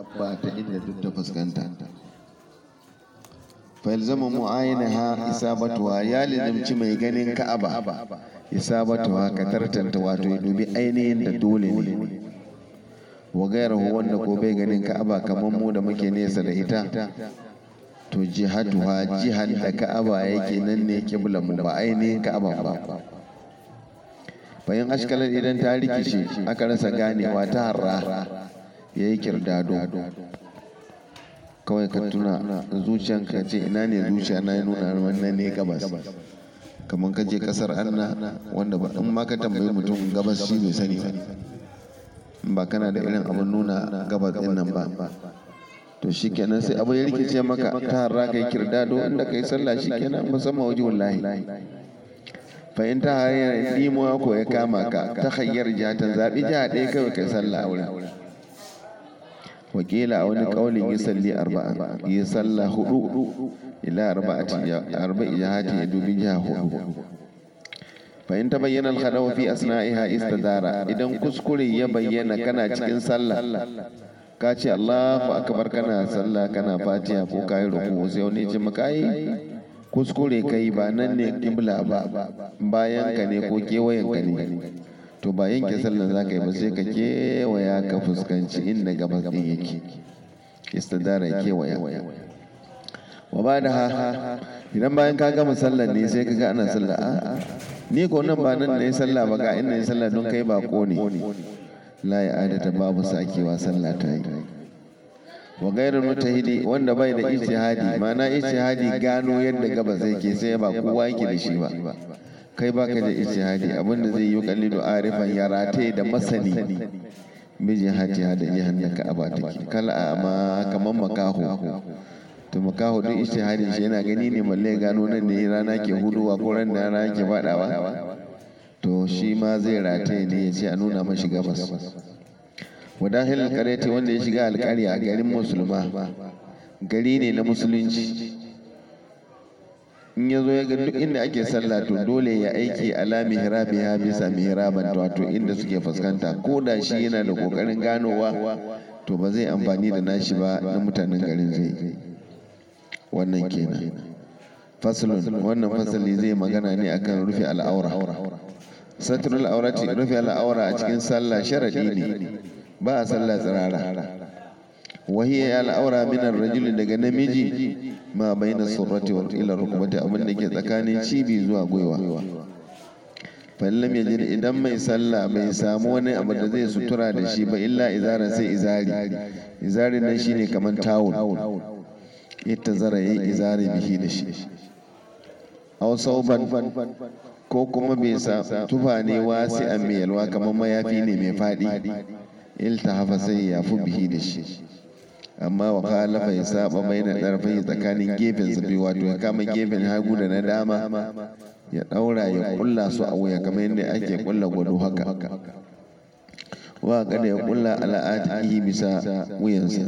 dabba ta inda duk ta fuskanta falzama mu'ayinaha isabatuwa ya lizamci mai ganin ka'aba isabatuwa ka tartanta wato ya dubi ainihin da dole ne wa gairahu wanda ko bai ganin ka'aba kamar mu da muke nesa da ita to jihatuha jihan da ka'aba yake nan ne kiblan mu ba ainihin ka'aba ba bayan ashkalar idan ta rikice aka rasa ganewa ta harra ya yi kirdado kawai ka tuna zuciyanka ce ina ne zuciya na ya nuna wannan ne gabas kamar ka je kasar anna wanda ba in ma ka tambayi mutum gabas shi bai sani ba ba kana da irin abin nuna gabas din nan ba to shi kenan sai abu ya rikice maka ta harra kai kirdado inda kai sallah shi kenan musamman waje wallahi fa in ta hanyar dimuwa ko ya kama ka ta hanyar jihatan zaɓi jiha ɗaya kawai kai sallah a wurin wakila a wani ƙaunin yi salli arba'a yi sallah hudu ila arba'i jihati ya dubi jiha hudu fa in ta bayyana alhadawa fi asna'iha istadara idan kuskure ya bayyana kana cikin sallah ka ce Allahu akbar kana sallah kana fatiha ko kayi ruku sai wani ce maka yi kuskure kai ba nan ne kibla ba bayan ka ne ko kewayen ka ne to ba yanke sallan za ka yi ba sai ka kewaya ka fuskanci inda gabas din yake istidara kewaya wa ba da ha idan bayan ka gama sallan ne sai ka ga ana sallah a ni ko nan ba nan ne sallah ba ga inda ne sallah don kai ba ko ne la ya adata babu sakewa sallah ta yi wa gairar mutahidi wanda bai da ijtihadi ma'ana ijtihadi gano yadda gabas yake sai ba kowa yake da shi ba kai baka da ijtihadi abinda zai yi kallidu arifan ya rataye da masani bi jihati da jihan da ka'aba take kala amma kaman makaho to makaho duk ijtihadin shi yana gani ne malle gano nan ne rana ke huduwa ko ran da rana ke fadawa to shi ma zai rataye ne ya ce a nuna mashi gabas wadahil alƙaryati wanda ya shiga alƙarya garin musulma gari ne na musulunci in ya zo ya ga duk inda ake sallah to dole ya aiki ala mihrabi ha bisa mihraban wato inda suke fuskanta ko da shi yana da kokarin ganowa to ba zai amfani da nashi ba na mutanen garin zai wannan kenan faslun wannan fasali zai magana ne akan rufe al'aura satrul aurati rufe al'aura a cikin sallah sharadi ne ba a sallah tsirara wahiyya al'aura minar rajuli daga namiji ma baina surrati wa ila rukbati abin da ke tsakanin cibi zuwa gwiwa fallam ya jira idan mai sallah bai samu wani abu da zai sutura da shi ba illa izara sai izari izari nan shine kamar tawul ita zara yayi izari bihi da shi aw sauban ko kuma bai sa tufa ne wasi a mai yalwa kamar mayafi ne mai faɗi iltahafa sai ya fi bihi da shi amma wa khalafa ya saba bai da ɗarfai tsakanin gefen sa biyu wato ya kama gefen hagu da na dama ya ɗaura ya kulla su a wuya kamar yadda ake kulla gwado haka wa kada ya kulla al'adihi bisa wuyansa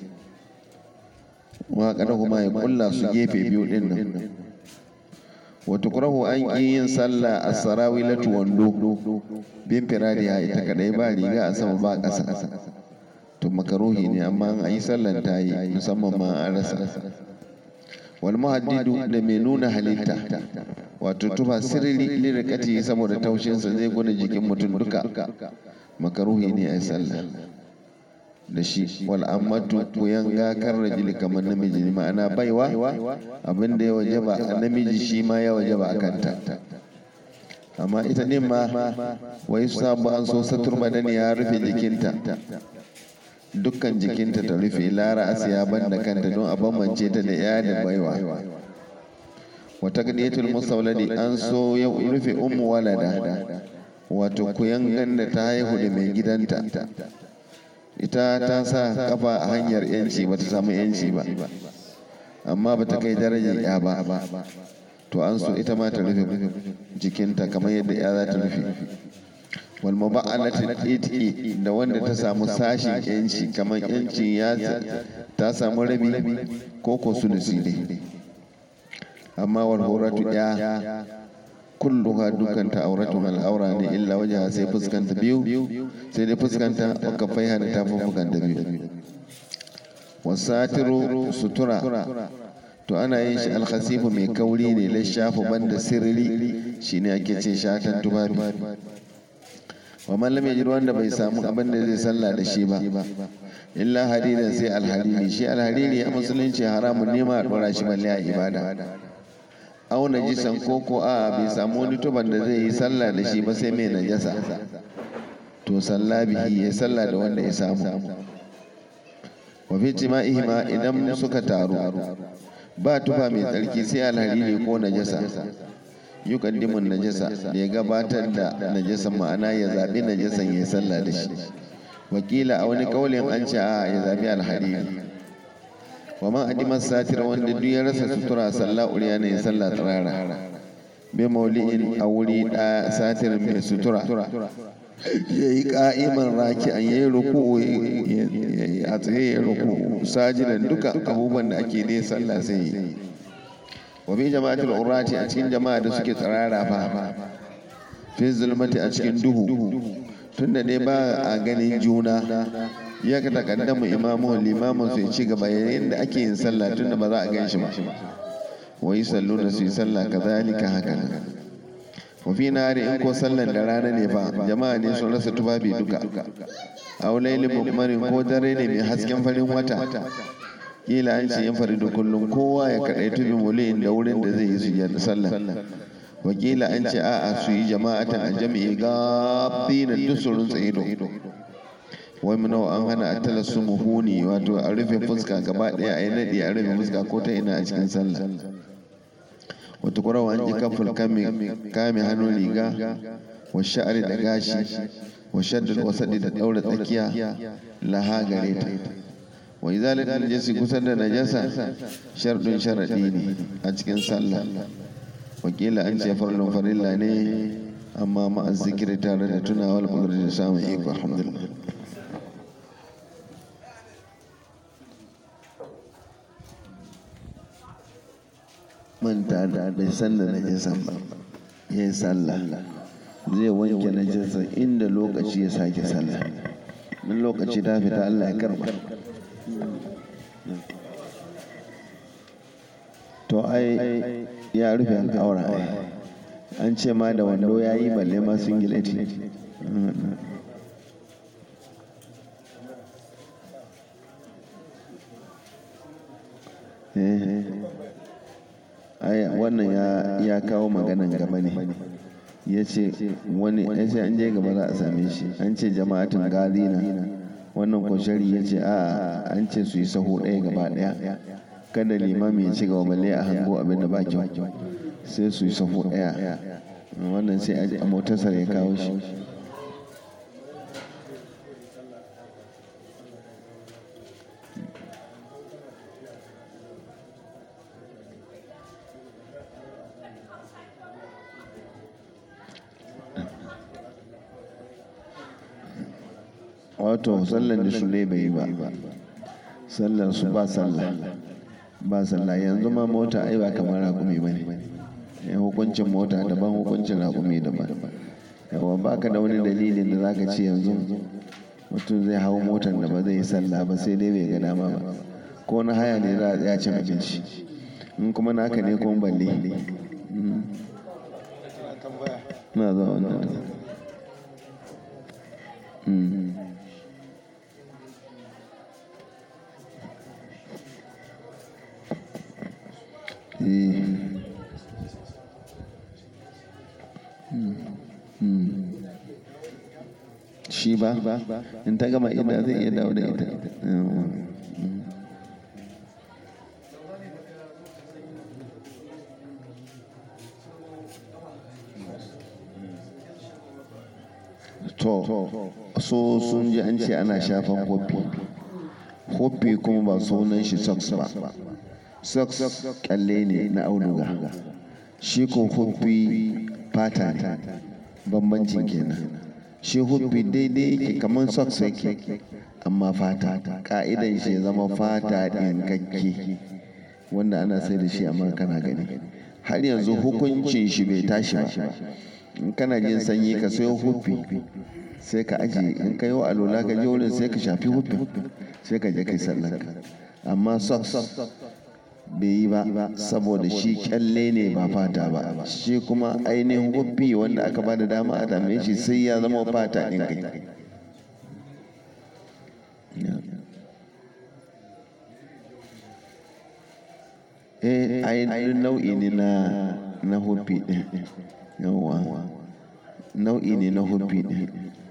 wa kada kuma ya kulla su gefe biyu din nan wata kurahu an ƙi yin sallah a sarawilatu wando bin firadiya ita kadai ba riga a sama ba ƙasa to makaruhi ne amma an yi sallan ta yi musamman ma an rasa wal muhaddidu da mai nuna halitta wato tufa sirri lirikati saboda taushinsa zai gwada jikin mutum duka makaruhi ne a yi sallah da shi wal ammatu kuyan gakar rajuli kamar namiji ne ma'ana baiwa abin da ya wajaba a namiji shi ma ya wajaba a kanta amma ita ne ma wai sabu an so satur badani ya rufe jikinta dukkan jikinta ta rufe lara asiya banda kanta don a bambance ta da ya da baiwa wata gadiyatul musawladi an so ya rufe ummu walada wato kuyan ganda ta haihu da mai gidanta ita ta sa kafa a hanyar yanci ba ta samu yanci ba amma ba ta kai darajar ya ba to an so ita ma ta rufe jikinta kamar yadda ya za ta rufe wal maba'alatin iti da wanda ta samu sashin yanci kamar yancin ya ta samu rabi ko ko sulusi ne amma wal horatu ya kulluha dukanta auratun al'aura ne illa wajen sai fuskanta biyu sai dai fuskanta waka faiha da tafi fuskanta biyu wasatiru sutura to ana yin shi alkhasifu mai kauri ne lishafu banda sirri shine ake ce shatan tufafi wa man lam yajid wanda bai samu abin da zai sallah da shi ba illa hariran sai alhariri shi alhariri a musulunci haramun nema a dora shi balle a ibada au najisan koko a bai samu wani tuban da zai yi sallah da shi ba sai mai najasa to sallah bihi ya sallah da wanda ya samu wa fi jima'ihima idan suka taru ba tufa mai tsarki sai alhariri ko najasa yukaddimun najasa da ya gabatar da najasan ma'ana ya zaɓi najasan ya sallah da shi wakila a wani kaulin an ce a ya zaɓi alhariri wa man adimar satir wanda duk ya rasa sutura sallah uriya ne ya sallah tsirara bi mauli'in a wuri ɗaya satir mai sutura ya yi ka'iman raki an yi ruku a tsaye ya ruku sajidan duka abubuwan da ake dai sallah sai yi wa bi jama'atul urati a cikin jama'a da suke tsirara fa fi zulmati a cikin duhu tunda dai ba a ganin juna ya ka takaddamu imamu limamin su ya ci gaba yayin da ake yin sallah tunda ba za a gan shi ba wa yi sallu da su yi sallah kazalika haka nan wafi nari in ko sallan da rana ne fa jama'a ne sun rasa tufafi duka a wulaili mukmarin ko dare ne mai hasken farin wata kila an ce yin faridu kullum kowa ya kaɗai tubi muliyin da wurin da zai yi su da sallan wakila an ce a'a su yi jama'atan a jami'i gabi na dusurun tsayido wai mu nawa an hana a tala su muhuni wato a rufe fuska gaba ɗaya a yi naɗi a rufe fuska ko ta ina a cikin sallah wata kurawa an ji kafin kame hannun riga wa sha'ari da gashi wa shaddul wasadi da daura tsakiya laha gare ta wa izalin najasi kusan da najasa shardun sharadi ne a cikin sallah wakila an ce farlon farilla ne amma ma'a zikiri tare da tunawar kudurci da samun iko alhamdulillah manta da bai san da najisan ba ya yi sallah zai wanke najisa inda lokaci ya sake sallah in lokaci ta fita Allah ya karba to ai ya rufe al'aura ai an ce ma da wando ya yi balle ma singileti ai wannan ya kawo maganan gaba ne ya ce wani ya ce an je gaba za a same shi an ce jama'atin galina wannan kwashari ya ce a an ce su yi saho ɗaya gaba ɗaya kada limami ya ci gaba balle a hango abin da ba kyau sai su yi saho ɗaya wannan sai a motarsa ya kawo shi wato sallan da su bai yi ba sallan su ba sallah ba sallah yanzu ma mota ai ba kamar raƙumi ba ne hukuncin mota daban hukuncin raƙumi daban yawa ba ka da wani dalilin da zaka ce yanzu mutum zai hau motar da ba zai yi sallah ba sai dai bai ga dama ba ko na haya ne za a tsaya cin abinci in kuma naka ne kuma balle na zuwa wannan shi ba in ta gama ida zai iya dawo da ita to so sun ji an ce ana shafan hopi hopi kuma ba sunan shi socks ba socks kyalle ne na auduga shi ko hopi fata ne bambancin kenan shi hopi daidai yake kamar socks yake amma fata ka'idan shi ya zama fata ɗinkakke wanda ana sai da shi amma kana gani har yanzu hukuncin shi bai tashi ba in kana jin sanyi ka sayo hufi sai ka ajiye in ka yi wa alola ka je wurin sai ka shafi hufin sai ka je kai sallanka amma socks bai yi ba saboda shi kyalle ne ba fata ba shi kuma ainihin huffi wanda aka ba da dama a dame shi sai ya zama fata ɗin kai eh ai nau'i ne na na huffi ɗin yawa nau'i ne na huffi ɗin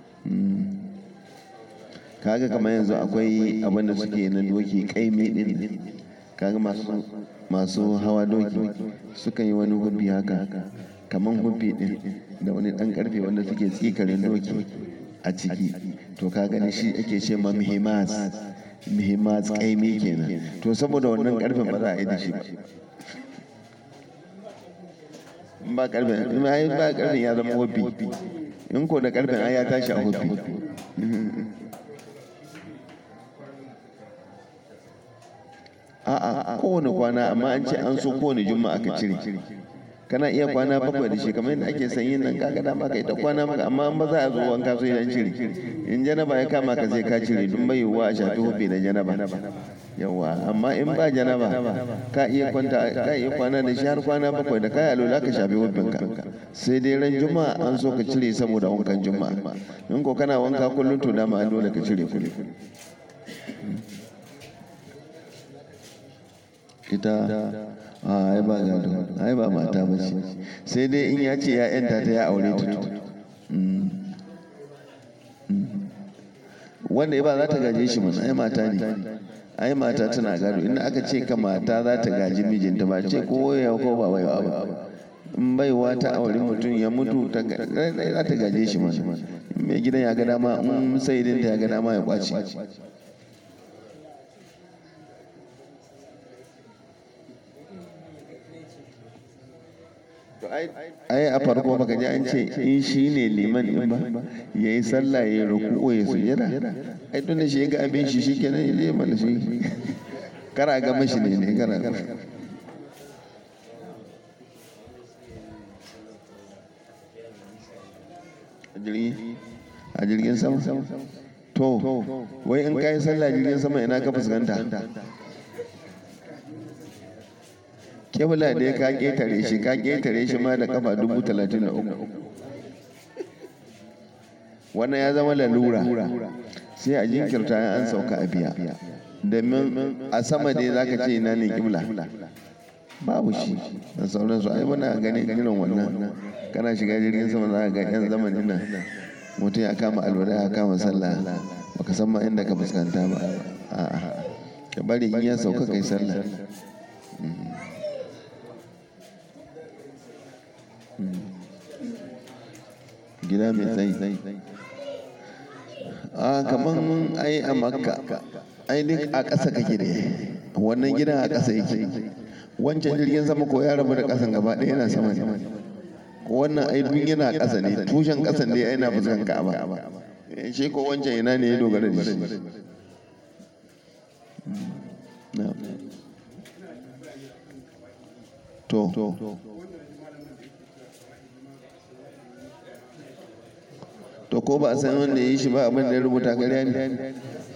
kaga kamar yanzu akwai abinda suke na doki kaimi ɗin kaga masu masu hawa doki suka yi wani hubbi haka kamar hubbi din da wani dan karfe wanda suke tsikarin doki a ciki to ka gani shi ake ce ma muhimmas muhimmas kaimi kenan to saboda wannan karfen ba za a yi da shi ba ba karfen in ba karfen ya zama hubbi in ko da karfen ai ya tashi a hubbi a'a kowane kwana amma an ce an so kowane juma'a ka cire kana iya kwana bakwai da shi kamar yadda ake sanyin nan kaga dama ka ita kwana maka amma an ba za a zo wanka so idan cire in janaba ya kama ka sai ka cire dun bai yiwuwa a shafi hobe da janaba yawa amma in ba janaba ka iya kwanta ka iya kwana da shi har kwana bakwai da kai alola ka shafi hobin ka sai dai ran juma'a an so ka cire saboda wankan juma'a in ko kana wanka kullum to dama an dole ka cire kullum ita ai ba gado ai ba mata ba ce sai dai in ya ce ya yanta ta ya aure ta to wanda ba za ta gaje shi mana ai mata ne ai mata tana gado inda aka ce ka mata za ta gaji mijinta ba ce ko ya ko ba baiwa ba in baiwa ta aure mutum ya mutu za ta gaje shi mana mai gidan ya ga dama in sai ya ga dama ya kwace ai a farko baka ji an ce in shi ne liman in ba ya yi sallah ya yi ruku'u ya sujada ai tun da shi ya ga abin shi shikenan ya je mana shi kara ga mashi ne ne kara ga a jirgin sama to wai in ka yi sallah jirgin sama ina ka fuskanta kebula da ya ka ƙetare shi ka ƙetare shi ma da kafa dubu talatin da uku wannan ya zama lalura sai a jinkirta an sauka a biya domin a sama dai za ka ce ina ne kibla babu shi da sauransu ai muna ganin irin wannan kana shiga jirgin sama za ka ga yan zamanin nan mutum ya kama alwala ya kama sallah baka san ma inda ka fuskanta ba a'a ka bari in ya sauka kai sallah gida mai tsayi a kaman ai a makka ai duk a ƙasa kake da wannan gidan a ƙasa yake wancan jirgin sama ko ya rabu da ƙasan gaba ɗaya yana sama ne wannan ai duk yana ƙasa ne tushen ƙasan dai yana fuskan ka'aba shi ko wancan ina ne ya dogara da shi to to ko ba a san wanda ya yi shi ba abin da ya rubuta ƙarya ne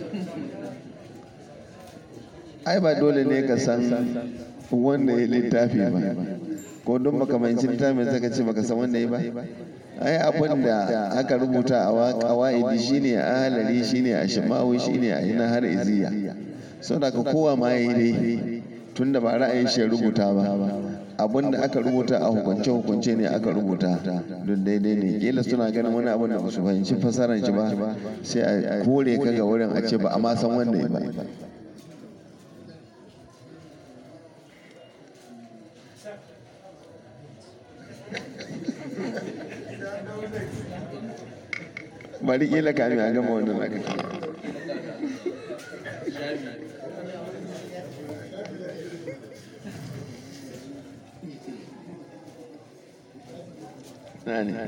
ai ba dole ne ka san wanda ya littafi ba ko don baka manci littafin saka ce baka san wanda ya ba ai abin da aka rubuta a ƙawa'idi shine a halari shine a shimawi shine a ina har iziya saboda ka kowa ma ya yi dai tunda ba ra'ayin shi rubuta ba abin da aka rubuta a hukunce hukunce ne aka rubuta don daidai ne kila suna ganin wani abin da ba su fahimci fasaran shi ba sai a kore ka ga wurin a ce ba a ma san wanda ya ba bari kila kami a gama wannan aka Nani?